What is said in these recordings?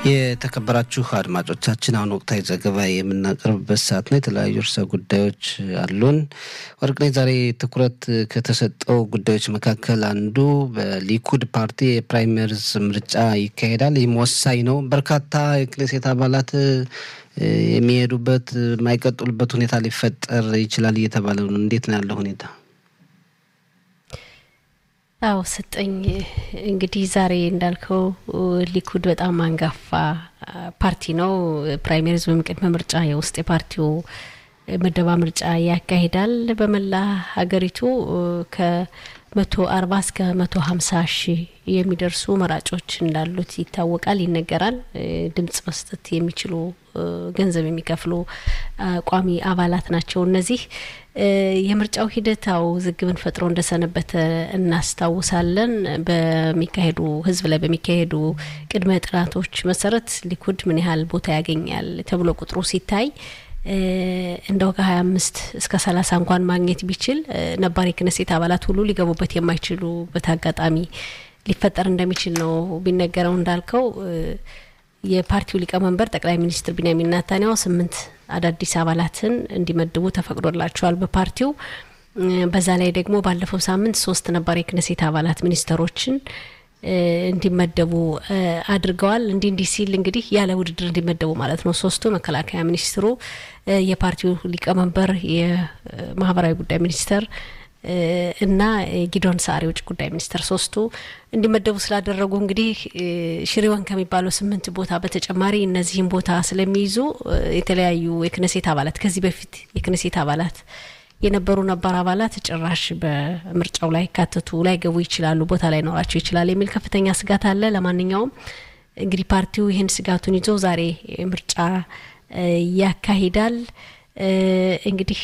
የተከበራችሁ አድማጮቻችን አሁን ወቅታዊ ዘገባ የምናቀርብበት ሰዓት ነው። የተለያዩ ርዕሰ ጉዳዮች አሉን። ወርቅነሽ ዛሬ ትኩረት ከተሰጠው ጉዳዮች መካከል አንዱ በሊኩድ ፓርቲ የፕራይመሪዝ ምርጫ ይካሄዳል። ይህም ወሳኝ ነው። በርካታ የክኔሴት አባላት የሚሄዱበት የማይቀጥሉበት ሁኔታ ሊፈጠር ይችላል እየተባለ ነው። እንዴት ነው ያለው ሁኔታ? አዎ ሰጠኝ። እንግዲህ ዛሬ እንዳልከው ሊኩድ በጣም አንጋፋ ፓርቲ ነው። ፕራይሜሪዝ ወይም ቅድመ ምርጫ የውስጥ የፓርቲው ምደባ ምርጫ ያካሂዳል። በመላ ሀገሪቱ ከመቶ አርባ እስከ መቶ ሀምሳ ሺህ የሚደርሱ መራጮች እንዳሉት ይታወቃል፣ ይነገራል። ድምጽ መስጠት የሚችሉ ገንዘብ የሚከፍሉ ቋሚ አባላት ናቸው እነዚህ የምርጫው ሂደት አው ውዝግብን ፈጥሮ እንደሰነበተ እናስታውሳለን። በሚካሄዱ ህዝብ ላይ በሚካሄዱ ቅድመ ጥናቶች መሰረት ሊኩድ ምን ያህል ቦታ ያገኛል ተብሎ ቁጥሩ ሲታይ እንደው ከሀያ አምስት እስከ ሰላሳ እንኳን ማግኘት ቢችል ነባር የክነሴት አባላት ሁሉ ሊገቡበት የማይችሉበት አጋጣሚ ሊፈጠር እንደሚችል ነው ቢነገረው እንዳልከው የፓርቲው ሊቀመንበር ጠቅላይ ሚኒስትር ቢንያሚን ናታንያሁ ስምንት አዳዲስ አባላትን እንዲመድቡ ተፈቅዶላቸዋል በፓርቲው። በዛ ላይ ደግሞ ባለፈው ሳምንት ሶስት ነባር የክነሴት አባላት ሚኒስተሮችን እንዲመደቡ አድርገዋል። እንዲህ እንዲህ ሲል እንግዲህ ያለ ውድድር እንዲመደቡ ማለት ነው። ሶስቱ መከላከያ ሚኒስትሩ፣ የፓርቲው ሊቀመንበር፣ የማህበራዊ ጉዳይ ሚኒስተር እና ጊዶን ሳር የውጭ ጉዳይ ሚኒስተር ሶስቱ እንዲመደቡ ስላደረጉ እንግዲህ ሽሪወን ከሚባለው ስምንት ቦታ በተጨማሪ እነዚህም ቦታ ስለሚይዙ የተለያዩ የክነሴት አባላት ከዚህ በፊት የክነሴት አባላት የነበሩ ነባር አባላት ጭራሽ በምርጫው ላይ ካተቱ ላይ ገቡ ይችላሉ፣ ቦታ ላይ ኖራቸው ይችላል የሚል ከፍተኛ ስጋት አለ። ለማንኛውም እንግዲህ ፓርቲው ይህን ስጋቱን ይዞ ዛሬ ምርጫ ያካሂዳል። እንግዲህ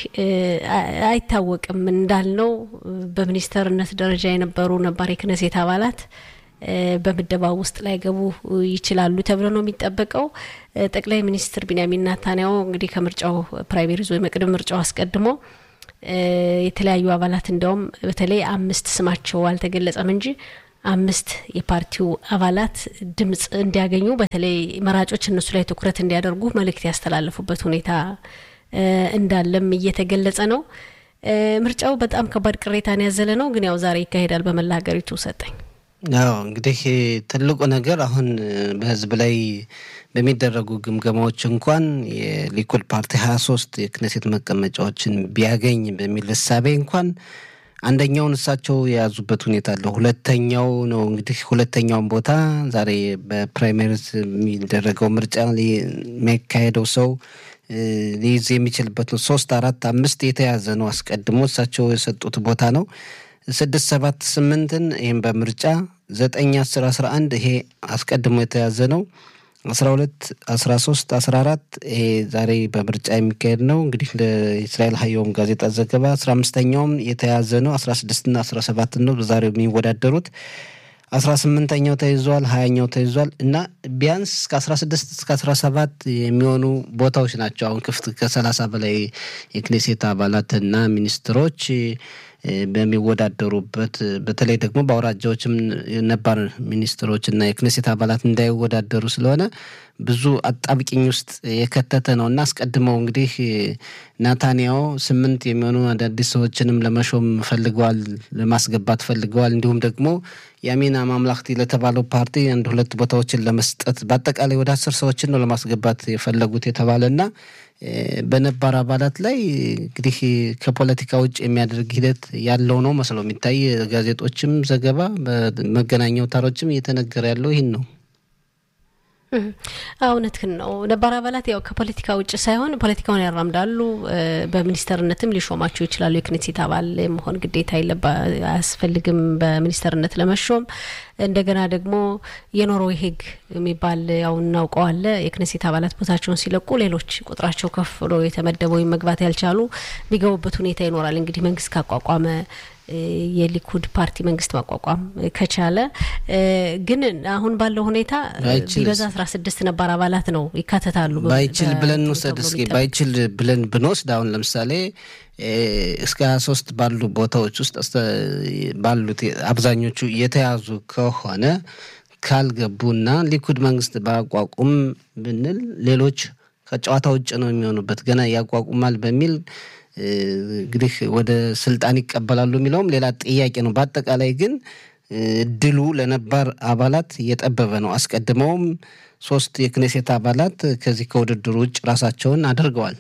አይታወቅም እንዳልነው በሚኒስተርነት ደረጃ የነበሩ ነባር የክነሴት አባላት በምደባው ውስጥ ላይ ገቡ ይችላሉ ተብሎ ነው የሚጠበቀው። ጠቅላይ ሚኒስትር ቢንያሚን ናታንያሁ እንግዲህ ከምርጫው ፕራይሜሪዝ ወይም ቅድመ ምርጫው አስቀድሞ የተለያዩ አባላት እንዲያውም በተለይ አምስት ስማቸው አልተገለጸም እንጂ አምስት የፓርቲው አባላት ድምጽ እንዲያገኙ በተለይ መራጮች እነሱ ላይ ትኩረት እንዲያደርጉ መልእክት ያስተላለፉበት ሁኔታ እንዳለም እየተገለጸ ነው። ምርጫው በጣም ከባድ ቅሬታን ያዘለ ነው። ግን ያው ዛሬ ይካሄዳል በመላ ሀገሪቱ ሰጠኝ። አዎ እንግዲህ ትልቁ ነገር አሁን በህዝብ ላይ በሚደረጉ ግምገማዎች እንኳን የሊኩድ ፓርቲ ሀያ ሶስት የክነሴት መቀመጫዎችን ቢያገኝ በሚል እሳቤ እንኳን አንደኛውን እሳቸው የያዙበት ሁኔታ አለ። ሁለተኛው ነው እንግዲህ ሁለተኛውን ቦታ ዛሬ በፕራይሜሪዝ የሚደረገው ምርጫ የሚያካሄደው ሰው ሊይዝ የሚችልበት ነው። ሶስት አራት አምስት የተያዘ ነው። አስቀድሞ እሳቸው የሰጡት ቦታ ነው። ስድስት ሰባት ስምንትን ይህም በምርጫ ዘጠኝ አስር አስራ አንድ ይሄ አስቀድሞ የተያዘ ነው። አስራ ሁለት አስራ ሶስት አስራ አራት ይሄ ዛሬ በምርጫ የሚካሄድ ነው። እንግዲህ ለእስራኤል ሀየውም ጋዜጣ ዘገባ አስራ አምስተኛውም የተያዘ ነው። አስራ ስድስትና አስራ ሰባትን ነው በዛሬው የሚወዳደሩት አስራ ስምንተኛው ተይዟል። ሀያኛው ተይዟል እና ቢያንስ እስከ አስራ ስድስት እስከ አስራ ሰባት የሚሆኑ ቦታዎች ናቸው አሁን ክፍት ከሰላሳ በላይ የክኔሴት አባላትና ሚኒስትሮች በሚወዳደሩበት በተለይ ደግሞ በአውራጃዎችም ነባር ሚኒስትሮች እና የክኔሴት አባላት እንዳይወዳደሩ ስለሆነ ብዙ አጣብቂኝ ውስጥ የከተተ ነው እና አስቀድመው እንግዲህ ናታንያው ስምንት የሚሆኑ አዳዲስ ሰዎችንም ለመሾም ፈልገዋል፣ ለማስገባት ፈልገዋል። እንዲሁም ደግሞ የአሚና ማምላክቲ ለተባለው ፓርቲ አንድ ሁለት ቦታዎችን ለመስጠት በአጠቃላይ ወደ አስር ሰዎችን ነው ለማስገባት የፈለጉት የተባለና በነባር አባላት ላይ እንግዲህ ከፖለቲካ ውጭ የሚያደርግ ሂደት ያለው ነው መስሎ የሚታይ ጋዜጦችም ዘገባ በመገናኛ አውታሮችም እየተነገረ ያለው ይህን ነው። እውነትህን ነው። ነባር አባላት ያው ከፖለቲካ ውጭ ሳይሆን ፖለቲካውን ያራምዳሉ። በሚኒስተርነትም ሊሾማቸው ይችላሉ። የክኔሴት አባል መሆን ግዴታ አያስፈልግም በሚኒስተርነት ለመሾም። እንደገና ደግሞ የኖርዌይ ሕግ የሚባል ያው እናውቀዋለ። የክኔሴት አባላት ቦታቸውን ሲለቁ ሌሎች ቁጥራቸው ከፍ ብሎ የተመደበ ወይም መግባት ያልቻሉ የሚገቡበት ሁኔታ ይኖራል። እንግዲህ መንግስት ካቋቋመ የሊኩድ ፓርቲ መንግስት ማቋቋም ከቻለ ግን አሁን ባለው ሁኔታ ቢበዛ አስራ ስድስት ነባር አባላት ነው ይካተታሉ። ባይችል ብለን እንውሰድ እስኪ ባይችል ብለን ብንወስድ አሁን ለምሳሌ እስከ ሀያ ሶስት ባሉ ቦታዎች ውስጥ ባሉት አብዛኞቹ የተያዙ ከሆነ ካልገቡና ሊኩድ መንግስት ባያቋቁም ብንል ሌሎች ከጨዋታ ውጭ ነው የሚሆኑበት። ገና ያቋቁማል በሚል እንግዲህ ወደ ስልጣን ይቀበላሉ የሚለውም ሌላ ጥያቄ ነው። በአጠቃላይ ግን እድሉ ለነባር አባላት እየጠበበ ነው። አስቀድመውም ሶስት የክኔሴት አባላት ከዚህ ከውድድሩ ውጭ ራሳቸውን አድርገዋል።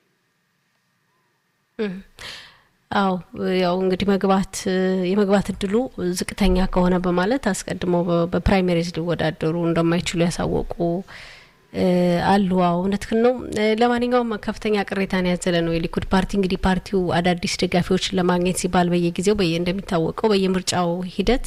አዎ ያው እንግዲህ መግባት የመግባት እድሉ ዝቅተኛ ከሆነ በማለት አስቀድመው በፕራይሜሪዝ ሊወዳደሩ እንደማይችሉ ያሳወቁ አሉ። አዎ እውነትህን ነው። ለማንኛውም ከፍተኛ ቅሬታን ያዘለ ነው የሊኩድ ፓርቲ። እንግዲህ ፓርቲው አዳዲስ ደጋፊዎችን ለማግኘት ሲባል በየጊዜው በየ እንደሚታወቀው በየምርጫው ሂደት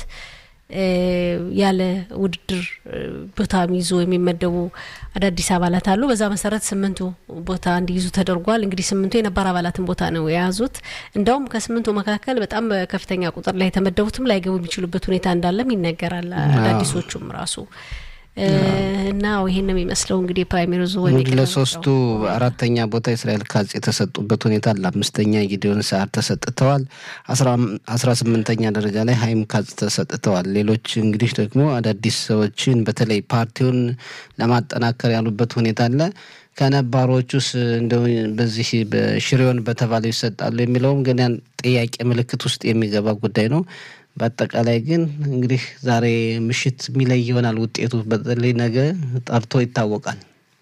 ያለ ውድድር ቦታ የሚይዙ የሚመደቡ አዳዲስ አባላት አሉ። በዛ መሰረት ስምንቱ ቦታ እንዲይዙ ተደርጓል። እንግዲህ ስምንቱ የነባር አባላትን ቦታ ነው የያዙት። እንደውም ከስምንቱ መካከል በጣም በከፍተኛ ቁጥር ላይ የተመደቡትም ላይገቡ የሚችሉበት ሁኔታ እንዳለም ይነገራል። አዳዲሶቹም ራሱ እና ይሄን ነው የሚመስለው እንግዲህ ፕራይሜሪዙ እንግዲህ ለሶስቱ አራተኛ ቦታ እስራኤል ካጽ የተሰጡበት ሁኔታ አለ። አምስተኛ ጊዲዮን ሰዓር ተሰጥተዋል። አስራ ስምንተኛ ደረጃ ላይ ሀይም ካጽ ተሰጥተዋል። ሌሎች እንግዲህ ደግሞ አዳዲስ ሰዎችን በተለይ ፓርቲውን ለማጠናከር ያሉበት ሁኔታ አለ። ከነባሮቹስ እንደው በዚህ በሽሬውን በተባለው ይሰጣሉ የሚለውም ግን ያን ጥያቄ ምልክት ውስጥ የሚገባ ጉዳይ ነው። በአጠቃላይ ግን እንግዲህ ዛሬ ምሽት የሚለይ ይሆናል ውጤቱ። በተለይ ነገ ጠርቶ ይታወቃል።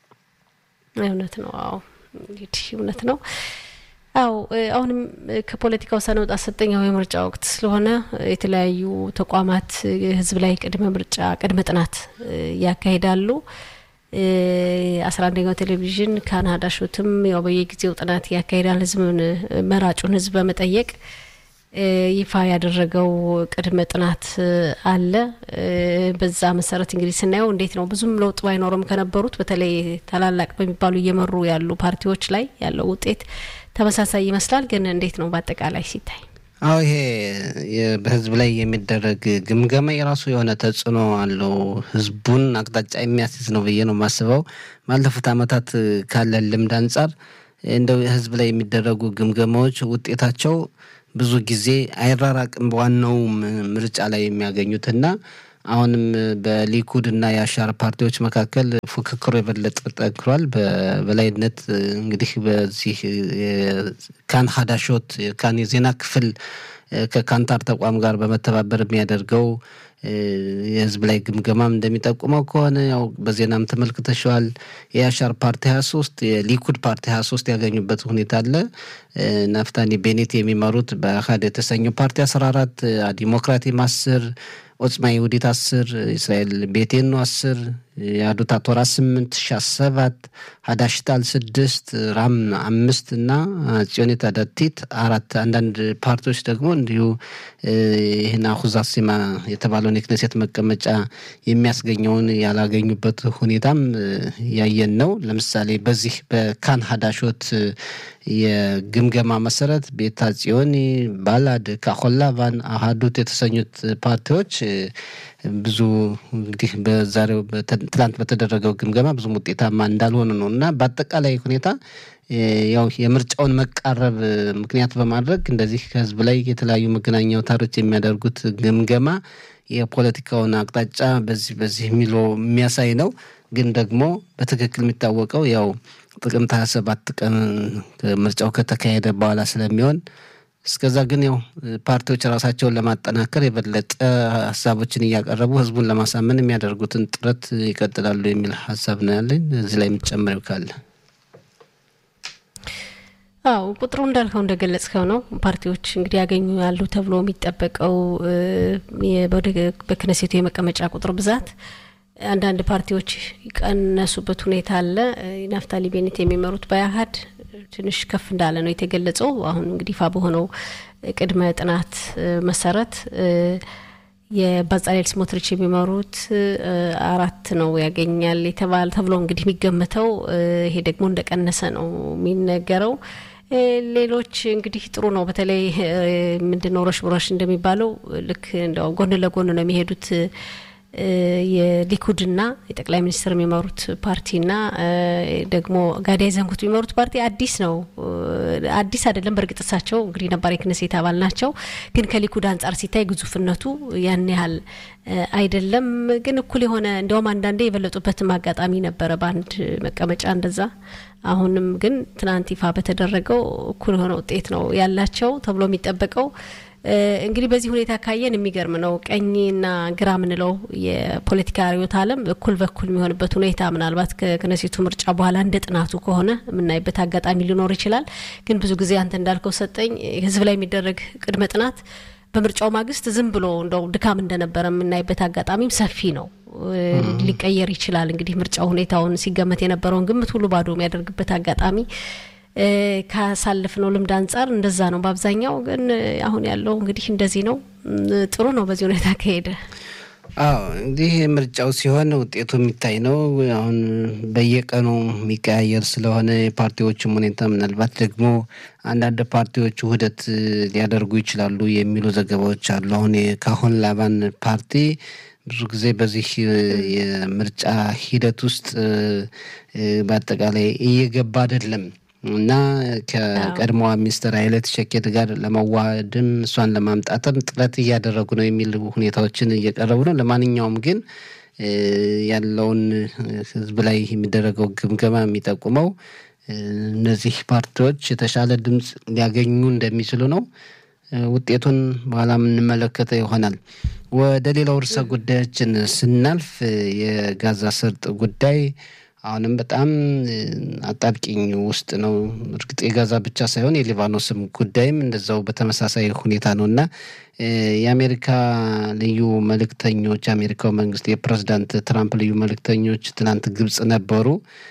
እውነት ነው። አዎ እንግዲህ እውነት ነው። አው አሁንም ከፖለቲካው ሳንወጣ ሰጠኛው የምርጫ ወቅት ስለሆነ የተለያዩ ተቋማት ህዝብ ላይ ቅድመ ምርጫ ቅድመ ጥናት ያካሂዳሉ። አስራ አንደኛው ቴሌቪዥን ካናዳ ሾትም ያው በየጊዜው ጥናት ያካሂዳል። ህዝብን መራጩን ህዝብ በመጠየቅ ይፋ ያደረገው ቅድመ ጥናት አለ። በዛ መሰረት እንግዲህ ስናየው እንዴት ነው ብዙም ለውጥ ባይኖርም ከነበሩት በተለይ ታላላቅ በሚባሉ እየመሩ ያሉ ፓርቲዎች ላይ ያለው ውጤት ተመሳሳይ ይመስላል። ግን እንዴት ነው በአጠቃላይ ሲታይ? አዎ ይሄ በህዝብ ላይ የሚደረግ ግምገማ የራሱ የሆነ ተጽዕኖ አለው። ህዝቡን አቅጣጫ የሚያስይዝ ነው ብዬ ነው የማስበው። ባለፉት አመታት ካለን ልምድ አንጻር እንደው ህዝብ ላይ የሚደረጉ ግምገማዎች ውጤታቸው ብዙ ጊዜ አይራራቅም በዋናው ምርጫ ላይ የሚያገኙትና አሁንም በሊኩድ እና የአሻር ፓርቲዎች መካከል ፉክክሩ የበለጠ ጠንክሯል። በበላይነት እንግዲህ በዚህ ካን ሀዳሾት ካን የዜና ክፍል ከካንታር ተቋም ጋር በመተባበር የሚያደርገው የህዝብ ላይ ግምገማም እንደሚጠቁመው ከሆነ ያው በዜናም ተመልክተሸዋል። የአሻር ፓርቲ ሀያ ሶስት የሊኩድ ፓርቲ ሀያ ሶስት ያገኙበት ሁኔታ አለ። ናፍታኒ ቤኔት የሚመሩት በአህድ የተሰኘው ፓርቲ አስራ አራት ዲሞክራቲም አስር ኦጽማ ይሁዲት አስር እስራኤል ቤቴኖ አስር የአዱታ ቶራ ስምንት ሻ ሰባት ሀዳሽታል ስድስት ራም አምስት እና ጽዮኔት አዳቲት አራት አንዳንድ ፓርቲዎች ደግሞ እንዲሁ ይህን አሁዛሲማ የተባለውን የክነሴት መቀመጫ የሚያስገኘውን ያላገኙበት ሁኔታም ያየን ነው። ለምሳሌ በዚህ በካን ሀዳሾት የግምገማ መሰረት ቤታ ጽዮኒ፣ ባላድ፣ ካሆላቫን፣ አሃዱት የተሰኙት ፓርቲዎች ብዙ እንግዲህ በዛሬው ትላንት በተደረገው ግምገማ ብዙም ውጤታማ እንዳልሆኑ ነው እና በአጠቃላይ ሁኔታ ያው የምርጫውን መቃረብ ምክንያት በማድረግ እንደዚህ ከህዝብ ላይ የተለያዩ መገናኛ አውታሮች የሚያደርጉት ግምገማ የፖለቲካውን አቅጣጫ በዚህ በዚህ የሚለው የሚያሳይ ነው። ግን ደግሞ በትክክል የሚታወቀው ያው ጥቅምት ሀያ ሰባት ቀን ምርጫው ከተካሄደ በኋላ ስለሚሆን እስከዛ ግን ያው ፓርቲዎች ራሳቸውን ለማጠናከር የበለጠ ሀሳቦችን እያቀረቡ ህዝቡን ለማሳመን የሚያደርጉትን ጥረት ይቀጥላሉ የሚል ሀሳብ ነው ያለኝ። እዚህ ላይ የምትጨምሪው ካለ? አው ቁጥሩ እንዳልከው እንደገለጽከው ነው። ፓርቲዎች እንግዲህ ያገኙ ያሉ ተብሎ የሚጠበቀው በክነሴቱ የመቀመጫ ቁጥር ብዛት አንዳንድ ፓርቲዎች የቀነሱበት ሁኔታ አለ። ናፍታሊ ቤኔት የሚመሩት በአህድ ትንሽ ከፍ እንዳለ ነው የተገለጸው። አሁን እንግዲህ ይፋ በሆነው ቅድመ ጥናት መሰረት የባጻሌል ስሞትሪች የሚመሩት አራት ነው ያገኛል የተባለ ተብሎ እንግዲህ የሚገመተው ይሄ ደግሞ እንደቀነሰ ነው የሚነገረው። ሌሎች እንግዲህ ጥሩ ነው። በተለይ ምንድነው ረሽ ብረሽ እንደሚባለው ልክ እንደው ጎን ለጎን ነው የሚሄዱት የሊኩድና የጠቅላይ ሚኒስትር የሚመሩት ፓርቲና ደግሞ ጋዳይ ዘንጉት የሚመሩት ፓርቲ አዲስ ነው። አዲስ አይደለም። በእርግጥ እሳቸው እንግዲህ ነባር የክነሴት አባል ናቸው። ግን ከሊኩድ አንጻር ሲታይ ግዙፍነቱ ያን ያህል አይደለም። ግን እኩል የሆነ እንዲያውም አንዳንዴ የበለጡበትም አጋጣሚ ነበረ በአንድ መቀመጫ እንደዛ። አሁንም ግን ትናንት ይፋ በተደረገው እኩል የሆነ ውጤት ነው ያላቸው ተብሎ የሚጠበቀው እንግዲህ በዚህ ሁኔታ ካየን የሚገርም ነው። ቀኝና ግራ ምንለው የፖለቲካ ርዕዮተ ዓለም እኩል በኩል የሚሆንበት ሁኔታ ምናልባት ከክነሴቱ ምርጫ በኋላ እንደ ጥናቱ ከሆነ የምናይበት አጋጣሚ ሊኖር ይችላል። ግን ብዙ ጊዜ አንተ እንዳልከው ሰጠኝ ህዝብ ላይ የሚደረግ ቅድመ ጥናት በምርጫው ማግስት ዝም ብሎ እንደው ድካም እንደነበረ የምናይበት አጋጣሚም ሰፊ ነው። ሊቀየር ይችላል። እንግዲህ ምርጫው ሁኔታውን ሲገመት የነበረውን ግምት ሁሉ ባዶ የሚያደርግበት አጋጣሚ ካሳለፍነው ልምድ አንጻር እንደዛ ነው። በአብዛኛው ግን አሁን ያለው እንግዲህ እንደዚህ ነው። ጥሩ ነው በዚህ ሁኔታ ከሄደ። አዎ እንግዲህ ምርጫው ሲሆን ውጤቱ የሚታይ ነው። አሁን በየቀኑ የሚቀያየር ስለሆነ የፓርቲዎችም ሁኔታ ምናልባት ደግሞ አንዳንድ ፓርቲዎች ውህደት ሊያደርጉ ይችላሉ የሚሉ ዘገባዎች አሉ። አሁን ካሁን ላባን ፓርቲ ብዙ ጊዜ በዚህ የምርጫ ሂደት ውስጥ በአጠቃላይ እየገባ አይደለም እና ከቀድሞዋ ሚኒስትር ኃይለት ሸኬት ጋር ለመዋሃድም እሷን ለማምጣትም ጥረት እያደረጉ ነው የሚል ሁኔታዎችን እየቀረቡ ነው። ለማንኛውም ግን ያለውን ሕዝብ ላይ የሚደረገው ግምገማ የሚጠቁመው እነዚህ ፓርቲዎች የተሻለ ድምፅ ሊያገኙ እንደሚችሉ ነው። ውጤቱን በኋላ የምንመለከተው ይሆናል። ወደ ሌላው ርዕሰ ጉዳያችን ስናልፍ የጋዛ ሰርጥ ጉዳይ አሁንም በጣም አጣብቂኝ ውስጥ ነው። እርግጥ የጋዛ ብቻ ሳይሆን የሊባኖስም ጉዳይም እንደዛው በተመሳሳይ ሁኔታ ነው እና የአሜሪካ ልዩ መልእክተኞች የአሜሪካው መንግስት የፕሬዚዳንት ትራምፕ ልዩ መልእክተኞች ትናንት ግብጽ ነበሩ።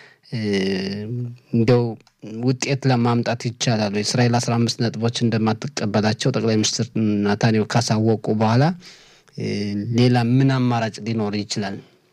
እንደው ውጤት ለማምጣት ይቻላል ወይ? እስራኤል አስራ አምስት ነጥቦች እንደማትቀበላቸው ጠቅላይ ሚኒስትር ናታንያሁ ካሳወቁ በኋላ ሌላ ምን አማራጭ ሊኖር ይችላል?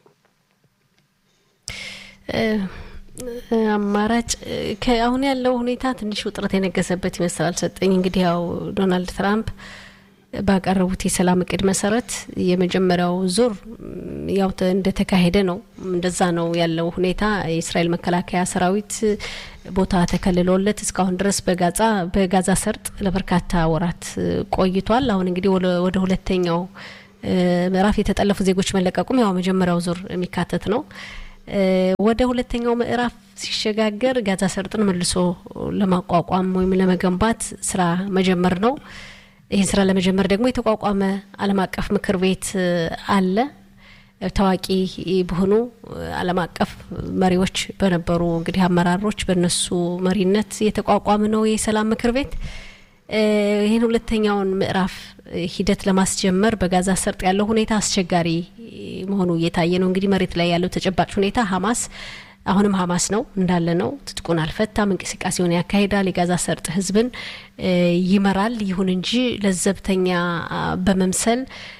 አማራጭ አሁን ያለው ሁኔታ ትንሽ ውጥረት የነገሰበት ይመስላል። ሰጠኝ እንግዲህ ያው ዶናልድ ትራምፕ ባቀረቡት የሰላም እቅድ መሰረት የመጀመሪያው ዙር ያው እንደተካሄደ ነው። እንደዛ ነው ያለው ሁኔታ። የእስራኤል መከላከያ ሰራዊት ቦታ ተከልሎለት እስካሁን ድረስ በጋዛ በጋዛ ሰርጥ ለበርካታ ወራት ቆይቷል። አሁን እንግዲህ ወደ ሁለተኛው ምዕራፍ የተጠለፉ ዜጎች መለቀቁም ያው መጀመሪያው ዙር የሚካተት ነው። ወደ ሁለተኛው ምዕራፍ ሲሸጋገር ጋዛ ሰርጥን መልሶ ለማቋቋም ወይም ለመገንባት ስራ መጀመር ነው። ይህን ስራ ለመጀመር ደግሞ የተቋቋመ ዓለም አቀፍ ምክር ቤት አለ። ታዋቂ በሆኑ ዓለም አቀፍ መሪዎች በነበሩ እንግዲህ አመራሮች በእነሱ መሪነት የተቋቋመ ነው የሰላም ምክር ቤት። ይህን ሁለተኛውን ምዕራፍ ሂደት ለማስጀመር በጋዛ ሰርጥ ያለው ሁኔታ አስቸጋሪ መሆኑ እየታየ ነው። እንግዲህ መሬት ላይ ያለው ተጨባጭ ሁኔታ ሀማስ አሁንም ሀማስ ነው እንዳለ ነው። ትጥቁን አልፈታም፣ እንቅስቃሴውን ያካሂዳል፣ የጋዛ ሰርጥ ህዝብን ይመራል። ይሁን እንጂ ለዘብተኛ በመምሰል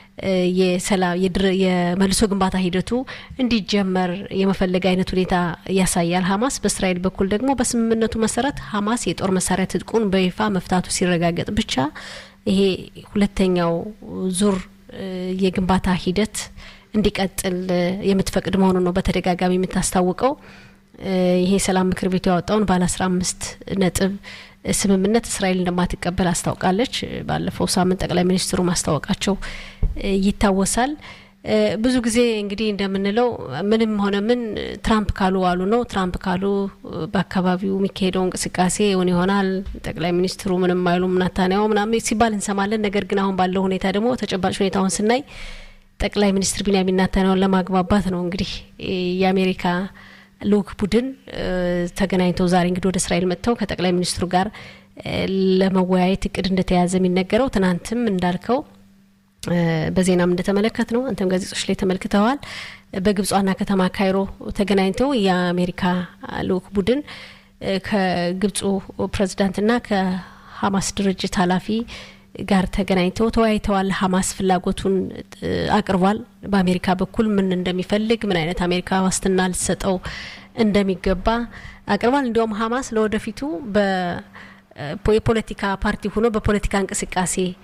የመልሶ ግንባታ ሂደቱ እንዲጀመር የመፈለግ አይነት ሁኔታ ያሳያል ሀማስ። በእስራኤል በኩል ደግሞ በስምምነቱ መሰረት ሀማስ የጦር መሳሪያ ትጥቁን በይፋ መፍታቱ ሲረጋገጥ ብቻ ይሄ ሁለተኛው ዙር የግንባታ ሂደት እንዲቀጥል የምትፈቅድ መሆኑን ነው በተደጋጋሚ የምታስታውቀው። ይሄ ሰላም ምክር ቤቱ ያወጣውን ባለ አስራ አምስት ነጥብ ስምምነት እስራኤል እንደማትቀበል አስታውቃለች። ባለፈው ሳምንት ጠቅላይ ሚኒስትሩ ማስታወቃቸው ይታወሳል። ብዙ ጊዜ እንግዲህ እንደምንለው ምንም ሆነ ምን ትራምፕ ካሉ ዋሉ ነው። ትራምፕ ካሉ በአካባቢው የሚካሄደው እንቅስቃሴ እውን ይሆናል። ጠቅላይ ሚኒስትሩ ምንም አይሉም፣ ናታንያሁ ምናምን ሲባል እንሰማለን። ነገር ግን አሁን ባለው ሁኔታ ደግሞ ተጨባጭ ሁኔታውን ስናይ ጠቅላይ ሚኒስትር ቢንያሚን ናታንያሁን ለማግባባት ነው እንግዲህ የአሜሪካ ልኡክ ቡድን ተገናኝተው ዛሬ እንግዲህ ወደ እስራኤል መጥተው ከጠቅላይ ሚኒስትሩ ጋር ለመወያየት እቅድ እንደተያዘ የሚነገረው ትናንትም እንዳልከው በዜናም እንደተመለከት ነው። አንተም ጋዜጦች ላይ ተመልክተዋል። በግብጽ ዋና ከተማ ካይሮ ተገናኝተው የአሜሪካ ልኡክ ቡድን ከግብፁ ፕሬዚዳንትና ከሀማስ ድርጅት ኃላፊ ጋር ተገናኝተው ተወያይተዋል። ሀማስ ፍላጎቱን አቅርቧል። በአሜሪካ በኩል ምን እንደሚፈልግ ምን አይነት አሜሪካ ዋስትና ልትሰጠው እንደሚገባ አቅርቧል። እንዲያውም ሀማስ ለወደፊቱ የፖለቲካ ፓርቲ ሆኖ በፖለቲካ እንቅስቃሴ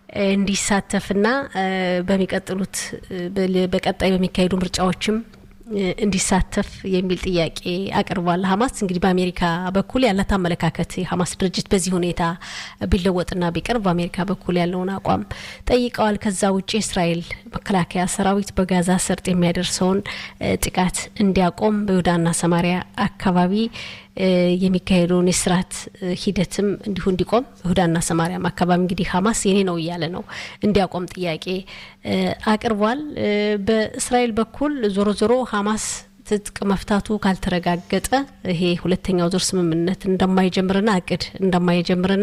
እንዲሳተፍና በሚቀጥሉት በቀጣይ በሚካሄዱ ምርጫዎችም እንዲሳተፍ የሚል ጥያቄ አቅርቧል። ሀማስ እንግዲህ በአሜሪካ በኩል ያላት አመለካከት የሀማስ ድርጅት በዚህ ሁኔታ ቢለወጥና ቢቀርብ በአሜሪካ በኩል ያለውን አቋም ጠይቀዋል። ከዛ ውጭ የእስራኤል መከላከያ ሰራዊት በጋዛ ሰርጥ የሚያደርሰውን ጥቃት እንዲያቆም በይሁዳና ሰማሪያ አካባቢ የሚካሄደውን የስርዓት ሂደትም እንዲሁ እንዲቆም ይሁዳና ሰማሪያም አካባቢ እንግዲህ ሀማስ የኔ ነው እያለ ነው እንዲያቆም ጥያቄ አቅርቧል። በእስራኤል በኩል ዞሮ ዞሮ ሀማስ ትጥቅ መፍታቱ ካልተረጋገጠ ይሄ ሁለተኛው ዙር ስምምነት እንደማይጀምርና እቅድ እንደማይጀምርና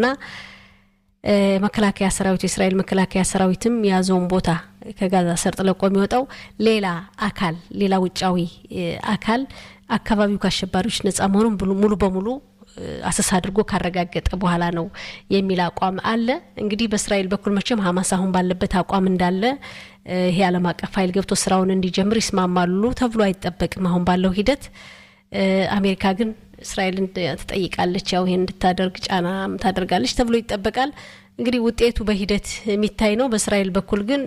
መከላከያ ሰራዊት የእስራኤል መከላከያ ሰራዊትም የያዘውን ቦታ ከጋዛ ሰርጥ ለቆ የሚወጣው ሌላ አካል ሌላ ውጫዊ አካል አካባቢው ከአሸባሪዎች ነጻ መሆኑን ሙሉ በሙሉ አሰሳ አድርጎ ካረጋገጠ በኋላ ነው የሚል አቋም አለ። እንግዲህ በእስራኤል በኩል መቼም ሀማስ አሁን ባለበት አቋም እንዳለ ይሄ ዓለም አቀፍ ኃይል ገብቶ ስራውን እንዲጀምር ይስማማሉ ተብሎ አይጠበቅም። አሁን ባለው ሂደት አሜሪካ ግን እስራኤልን ትጠይቃለች፣ ያው ይሄን እንድታደርግ ጫና ታደርጋለች ተብሎ ይጠበቃል። እንግዲህ ውጤቱ በሂደት የሚታይ ነው። በእስራኤል በኩል ግን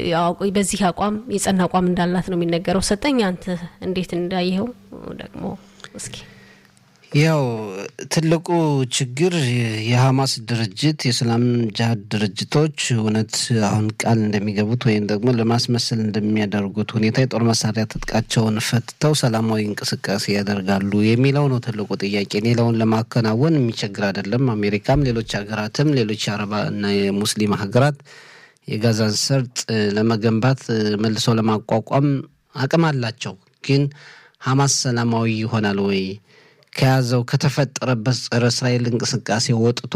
በዚህ አቋም የጸና አቋም እንዳላት ነው የሚነገረው። ሰጠኝ አንተ እንዴት እንዳየኸው ደግሞ እስኪ። ያው ትልቁ ችግር የሀማስ ድርጅት የእስላም ጅሀድ ድርጅቶች እውነት አሁን ቃል እንደሚገቡት ወይም ደግሞ ለማስመሰል እንደሚያደርጉት ሁኔታ የጦር መሳሪያ ትጥቃቸውን ፈትተው ሰላማዊ እንቅስቃሴ ያደርጋሉ የሚለው ነው ትልቁ ጥያቄ። ሌላውን ለማከናወን የሚቸግር አይደለም። አሜሪካም፣ ሌሎች ሀገራትም፣ ሌሎች የአረባ እና የሙስሊም ሀገራት የጋዛን ሰርጥ ለመገንባት መልሶ ለማቋቋም አቅም አላቸው። ግን ሀማስ ሰላማዊ ይሆናል ወይ ከያዘው ከተፈጠረበት ጸረ እስራኤል እንቅስቃሴ ወጥቶ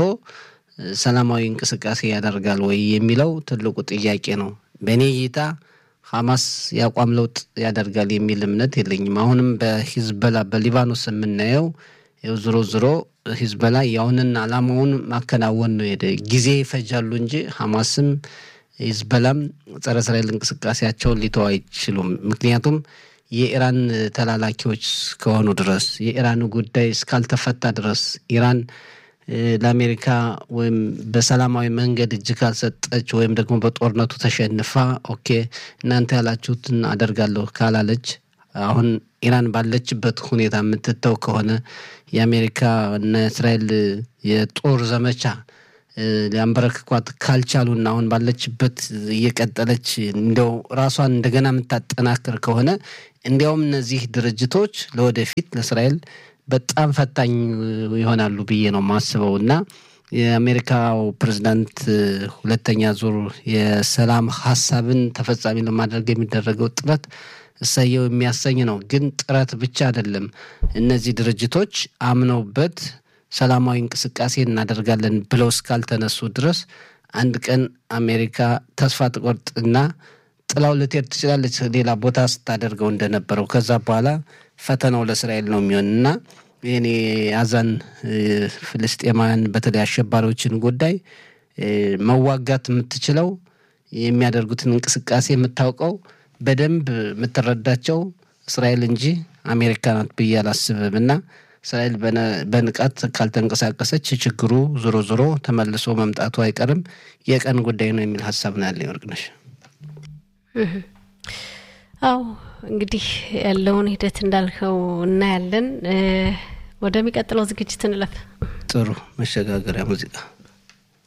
ሰላማዊ እንቅስቃሴ ያደርጋል ወይ የሚለው ትልቁ ጥያቄ ነው። በእኔ እይታ ሀማስ የአቋም ለውጥ ያደርጋል የሚል እምነት የለኝም። አሁንም በሂዝበላ በሊባኖስ የምናየው ያው ዝሮ ዝሮ ሂዝበላ ያሁንን አላማውን ማከናወን ነው ሄደ ጊዜ ይፈጃሉ እንጂ ሀማስም ሂዝበላም ጸረ እስራኤል እንቅስቃሴያቸውን ሊተው አይችሉም። ምክንያቱም የኢራን ተላላኪዎች እስከሆኑ ድረስ የኢራን ጉዳይ እስካልተፈታ ድረስ ኢራን ለአሜሪካ ወይም በሰላማዊ መንገድ እጅ ካልሰጠች ወይም ደግሞ በጦርነቱ ተሸንፋ ኦኬ እናንተ ያላችሁትን አደርጋለሁ ካላለች አሁን ኢራን ባለችበት ሁኔታ የምትተው ከሆነ የአሜሪካ እና እስራኤል የጦር ዘመቻ ሊያንበረክኳት ካልቻሉና አሁን ባለችበት እየቀጠለች እንዲያው ራሷን እንደገና የምታጠናክር ከሆነ እንዲያውም እነዚህ ድርጅቶች ለወደፊት ለእስራኤል በጣም ፈታኝ ይሆናሉ ብዬ ነው የማስበው እና የአሜሪካው ፕሬዚዳንት ሁለተኛ ዙር የሰላም ሀሳብን ተፈጻሚ ለማድረግ የሚደረገው ጥረት እሰየው የሚያሰኝ ነው። ግን ጥረት ብቻ አይደለም። እነዚህ ድርጅቶች አምነውበት ሰላማዊ እንቅስቃሴ እናደርጋለን ብለው እስካልተነሱ ድረስ አንድ ቀን አሜሪካ ተስፋ ትቆርጥና ጥላው ልትሄድ ትችላለች፣ ሌላ ቦታ ስታደርገው እንደነበረው። ከዛ በኋላ ፈተናው ለእስራኤል ነው የሚሆን እና ይህኔ አዛን ፍልስጤማውያን በተለይ አሸባሪዎችን ጉዳይ መዋጋት የምትችለው የሚያደርጉትን እንቅስቃሴ የምታውቀው በደንብ የምትረዳቸው እስራኤል እንጂ አሜሪካ ናት ብዬ አላስብም እና እስራኤል በንቃት ካልተንቀሳቀሰች ችግሩ ዞሮ ዞሮ ተመልሶ መምጣቱ አይቀርም፣ የቀን ጉዳይ ነው የሚል ሀሳብ ነው ያለኝ። ወርቅነሽ አዎ እንግዲህ ያለውን ሂደት እንዳልከው እናያለን። ወደሚቀጥለው ዝግጅት እንለፍ። ጥሩ መሸጋገሪያ ሙዚቃ